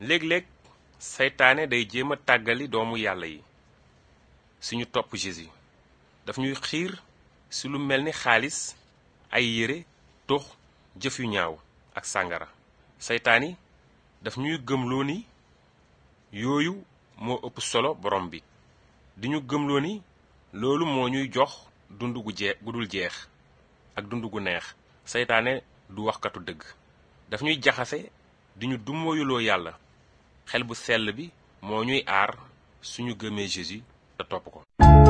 léeg-léeg seytaane day jéem a tàggali doomu yàlla yi suñu topp Jésus daf ñuy xiir ci lu mel ni xaalis ay yére tux jëf yu ñaaw ak sàngara seytaan yi daf ñuy gëmloo ni yooyu moo ëpp solo borom bi di ñu gëmloo ni loolu moo ñuy jox dund gu jee gu dul jeex ak dund gu neex seytaane du waxkatu dëgg daf ñuy jaxase di ñu dummóoyuloo yàlla xel bu sell bi moo ñuy aar suñu gëmee Jésus te topp ko